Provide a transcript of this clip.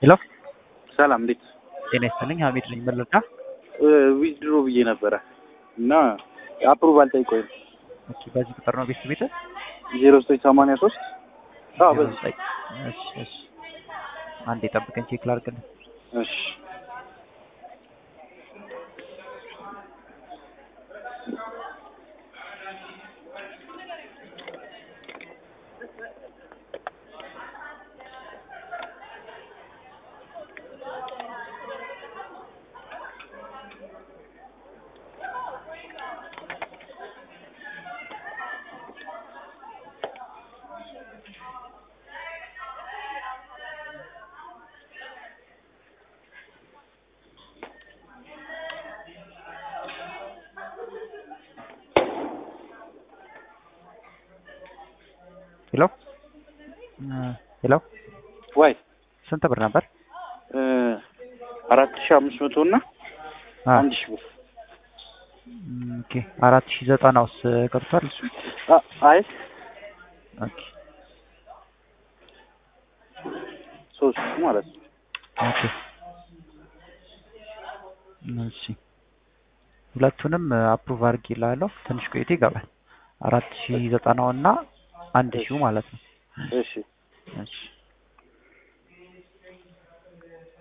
ሄሎ ሰላም እንዴት ጤና ይስጥልኝ። ሀሚድ ነኝ መለዳ። ዊዝድሮ ብዬ ነበረ እና አፕሩቫል ጠይቆኝ እሺ፣ በዚህ ቁጥር ነው ቤት ቤት ዜሮ ዘጠኝ ሰማንያ ሶስት በዚህ እሺ፣ እሺ። አንዴ ጠብቀኝ ቼክ ላድርግልህ። እሺ ሄሎ ሄሎ፣ ዋይ ስንት ብር ነበር? አራት ሺ አምስት መቶ እና አ አንድ ሺ ብር ኦኬ፣ አራት ሺህ ዘጠናውስ ገብቷል እሱ? አ- አይ ኦኬ ሶስት ማለት ነው ኦኬ፣ እሺ ሁለቱንም አፕሩቭ አድርጌልሃለሁ። ትንሽ ቆይቶ ይገባል። አራት ሺህ ዘጠናው እና አንድ ሺው ማለት ነው። እሺ እሺ